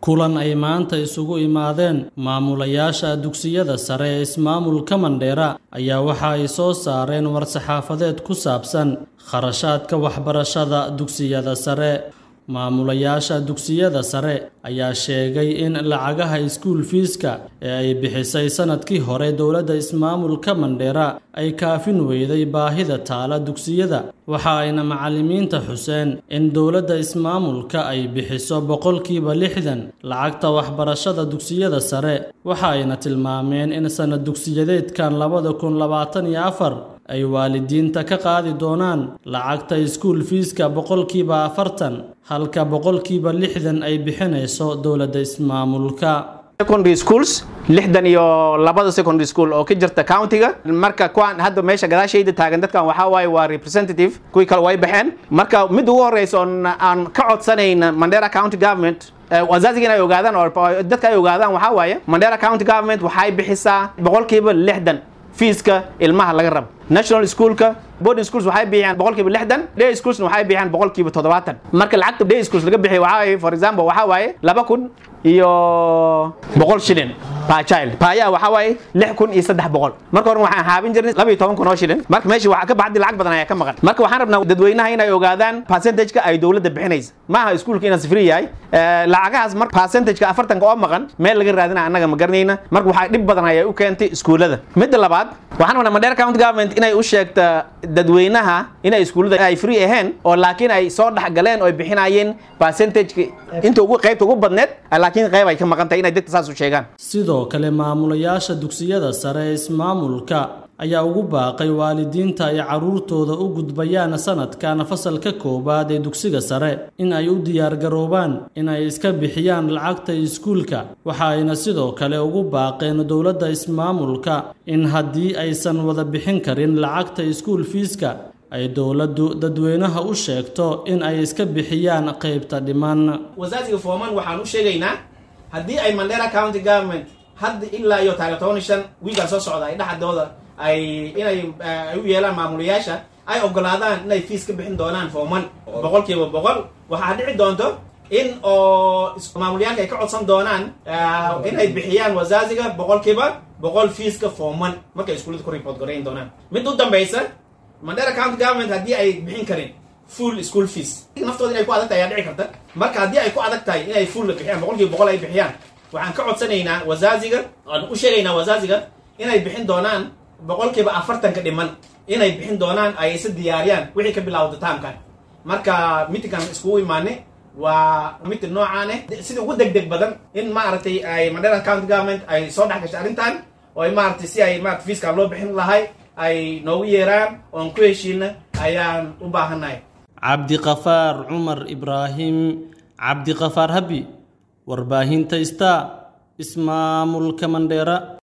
kulan ay maanta isugu imaadeen maamulayaasha dugsiyada sare ee ismaamulka mandheera ayaa waxa ay soo saareen war-saxaafadeed ku saabsan kharashaadka waxbarashada dugsiyada sare maamulayaasha dugsiyada sare ayaa sheegay in lacagaha iskuul fiiska ee ay bixisay sanadkii hore dowladda ismaamulka mandheera ay kaafin weyday baahida taala dugsiyada waxa ayna macallimiinta xuseen in dowladda ismaamulka ay bixiso boqolkiiba lixdan lacagta waxbarashada dugsiyada sare waxa ayna tilmaameen in sanad dugsiyadeedkan labada kun labaatan iyo afar ay waalidiinta ka qaadi doonaan lacagta iskuul fiiska boqolkiiba afartan halka boqolkiiba lixdan ay bixinayso dowladda ismaamulka secondary schools lixdan iyo labada secondary school oo ka jirta countiga marka kuwaan hadda meesha gadaashayda taagan dadkan waxaa waaye waa representative kuwii kale way baxeen marka mid ugu horeysa oon aan ka codsanayn mandera county government wazaziga in ay ogaadaan oo dadka ay ogaadaan waxaa waaye mandera county government waxay bixisaa boqolkiiba lixdan fiiska ilmaha laga rabo national schoolka boarding schools waxay bixiyaan boqolkiiba lixdan day schoolsna waxay bixiyaan boqolkiiba toddobaatan marka lacagta day schools laga bixiyo waxaa waaye for example waxaa waaye laba kun iyo boqol shilin per child paayaa waxaa waaye lix kun iyo saddex boqol marka hore waxaan haabin jirnay laba iyo toban kun oo shilin marka meesha waxaa ka baxdi lacag badan ayaa ka maqan marka waxaan rabnaa dadweynaha inay ogaadaan percentageka ay dowladda bixinaysa maaha iskuulka inaas free yahay lacagahaas marka percentageka afartanka oo maqan meel laga raadina annaga ma garanayna marka waxaa dhib badan ayay u keentay iskuullada midda labaad waxaan rabnaa mandheera county government inay u sheegta dadweynaha inay iskuullada ay free ahayn oo laakiin ay soo dhexgaleen oo ay bixinayeen percentageka inta ugu qaybta ugu badneed laakiin qayb ay ka maqan tahay inay dadka saas u sheegaan sidoo kale maamulayaasha dugsiyada sare ee ismaamulka ayaa ugu baaqay waalidiinta ay carruurtooda u gudbayaan sanadkan fasalka koowaad ee dugsiga sare in ay u diyaargaroobaan in ay iska bixiyaan lacagta iskuulka waxa ayna sidoo kale ugu baaqeen dowladda ismaamulka in haddii aysan wada bixin karin lacagta iskuul fiiska ay dowladdu dadweynaha u sheegto in ay iska bixiyaan qaybta dhiman wasaasiga fooman waxaan u sheegaynaa haddii ay mandera county government hadda ilaa iyo taarikh toban iyo shan wiigaan soo socda ay dhexdooda ay inay ay u yeelaan maamulayaasha ay ogolaadaan inay fiis ka bixin doonaan fooman boqolkiiba boqol waxaa dhici doonto in oo maamulayaalka ay ka codsan doonaan inay bixiyaan wasaasiga boqolkiiba boqol fiiska fooman markay iskuullada ku report gorayn doonaan mid u dambaysa mandera county government haddii ay bixin karin full school fees naftooda inay ku adag tahay ayaa dhici karta marka haddii ay ku adag tahay inay full bixiyaan boqolkiiba boqol ay bixiyaan waxaan ka codsanaynaa wasaasiga aan u sheegaynaa wasaasiga inay bixin doonaan boqolkiiba afartanka dhiman inay bixin doonaan ay isa diyaariyaan wixii ka bilaawda taamkan marka mitinkan iskugu imaanay waa mitin noocaane sida ugu deg deg badan in maaragtay ay mandera county government ay soo dhex gashay arrintan oo ay maaragtay si ay maarata fiiskan loo bixin lahay ay noogu yeeraan oon ku heshiina ayaan u baahannahay cabdiqafaar cumar ibraahim cabdiqafaar habi warbaahinta star ismaamulka mandheera